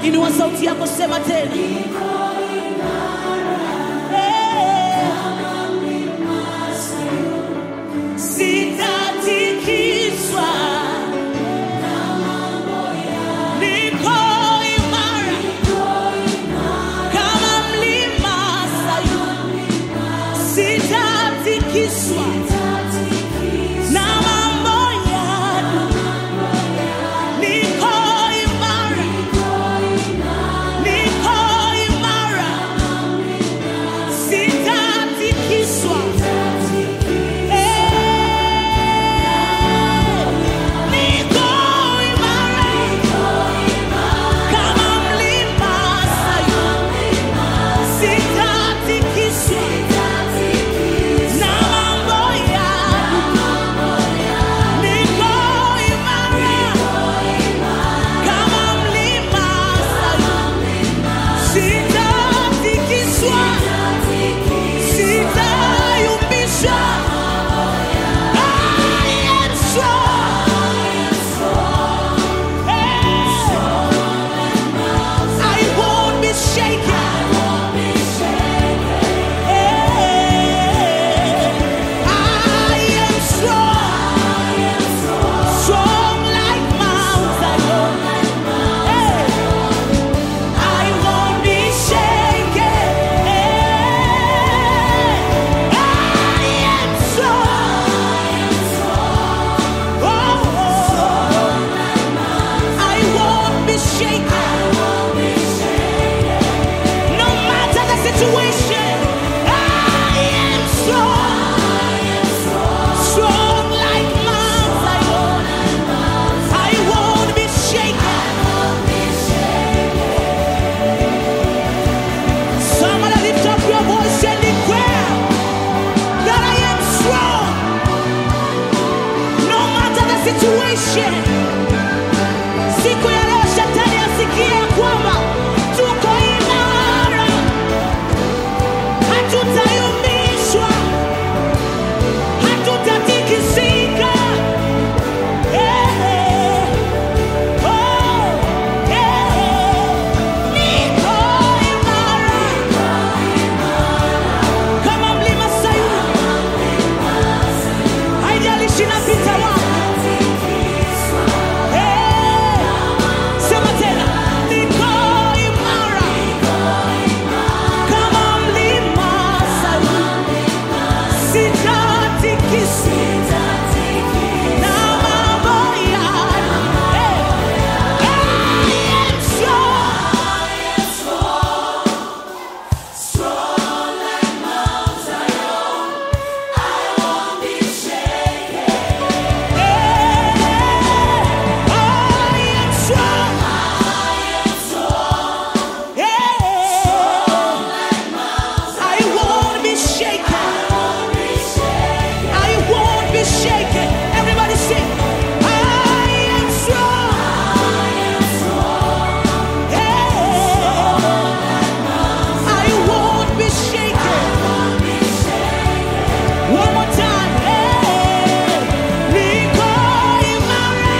Inua sauti yako, sema tena. Eh, Sitatikiswa, niko imara kama mlima Sayuni. Sitatikiswa na mambo ya dunia. Niko imara, niko imara, sitatikiswa. Eh, niko imara kama mlima Sayuni. Sitatikiswa na mambo ya dunia. Niko imara kama mlima Sayuni. Sitatikiswa, sitayumbishwa. I am strong. Hey. I won't be shaken. Hey. I am strong. Strong like Mount Zion. Hey. I won't be shaken. I am strong. Oh, I won't be shaken. No matter the situation, I am strong. Strong like Mount Zion. I won't be shaken. Somebody lift up your voice and declare that I am strong. No matter the situation. Siku ya leo shetani asikie ya kwamba tuko imara, hatutayumbishwa, hatutatikisika. Eh, oh, eh, niko imara kama mlima Sayuni, haijalishi napita wapi. Eh, sema tena, niko imara kama mlima Sayuni, sitatikisika na mambo ya eh, I am strong. One more time, hey, niko imara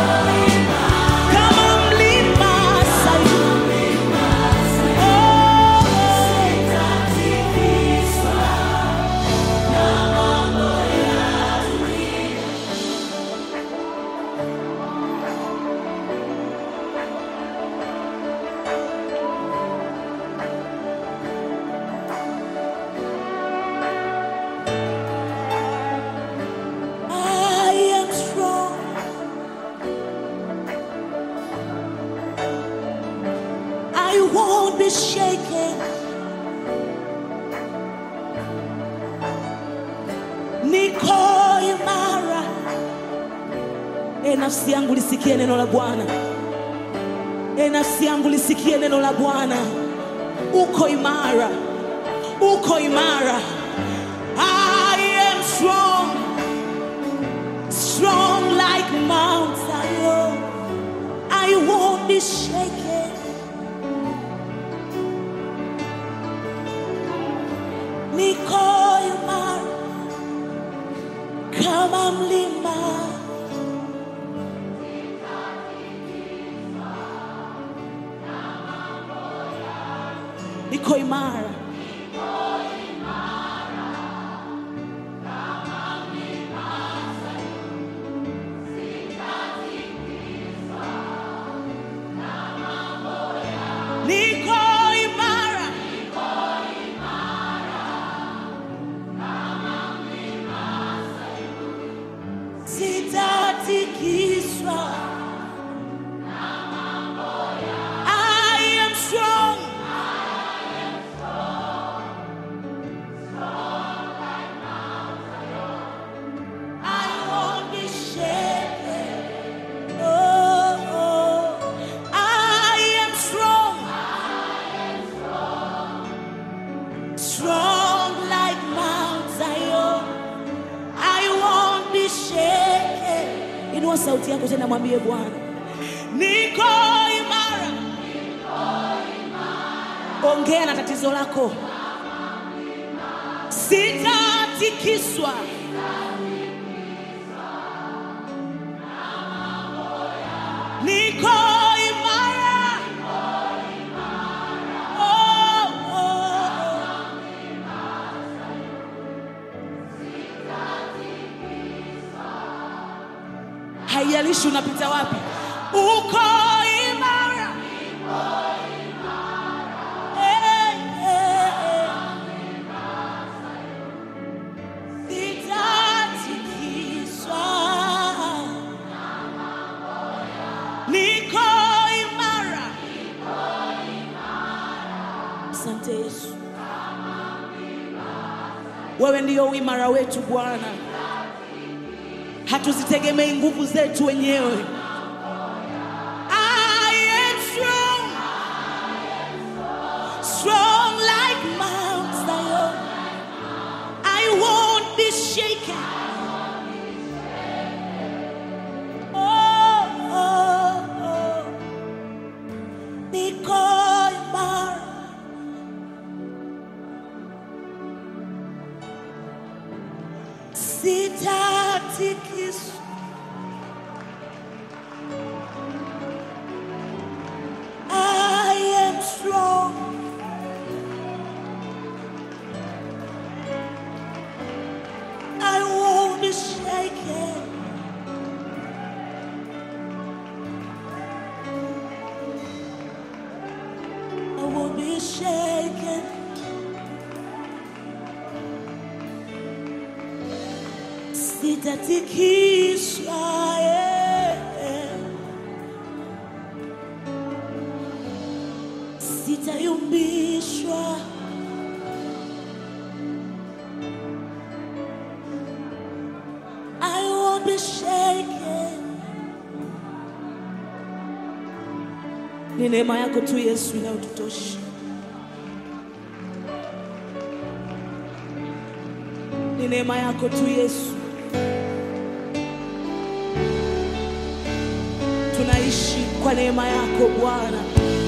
kama mlima Sayuni. Oh, I am strong. I won't be shaken. Niko imara. E nafsi yangu lisikie neno la Bwana. E nafsi yangu lisikie neno la Bwana. Uko imara. Uko imara. I am strong. strong like Mount Zion. I won't be shaken. Niko imara kama mlima. niko imara niko imara sitatikiswa I am strong I won't be shaken. Oh, oh. I am strong. Strong like Mount Zion. I won't be shaken. Inua sauti yako tena mwambie Bwana. Niko imara. Ongea na tatizo lako. Sitatikiswa. Niko imara. Oh, oh, oh. Haijalishi unapita wapi, uko imara. Eh, eh, eh. Sitatikiswa. Niko imara. Asante Yesu, wewe ndio uimara wetu Bwana, hatuzitegemei nguvu zetu wenyewe. I am strong, strong like Mount Zion. I won't be shaken. Oh, oh, oh. Niko imara. Sitatikiswa. I am strong. I won't be shaken. I won't be shaken. Sitatikiswa. yeah. Sitayumbishwa. I won't be shaken. Ni neema yako tu Yesu inayotutosha. Ni neema yako tu Yesu. Tunaishi kwa neema yako Bwana.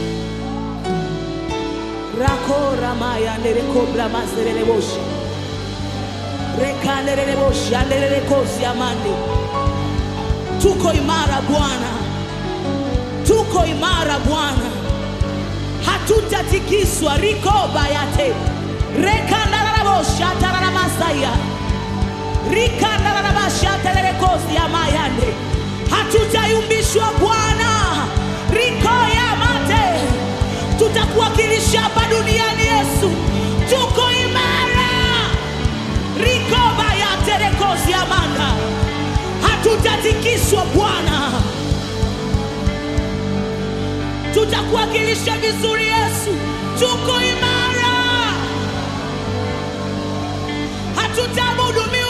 Rako ramaya ndereko brama serere boshi. Reka nderere boshi anderere kosi amande. Tuko imara Bwana. Tuko imara Bwana. Hatutatikiswa riko bayate. Reka ndarara boshi atarara masaya. Rika ndarara bashi atarere kosi amayande. Hatutayumbishwa Bwana. Riko ya mate. Tutakuwakilisha hapa duniani Yesu. Tuko imara. Rikoba ya terekosi amanda. Hatutatikiswa Bwana. Tutakuwakilisha vizuri Yesu. Tuko imara. Hatutamudu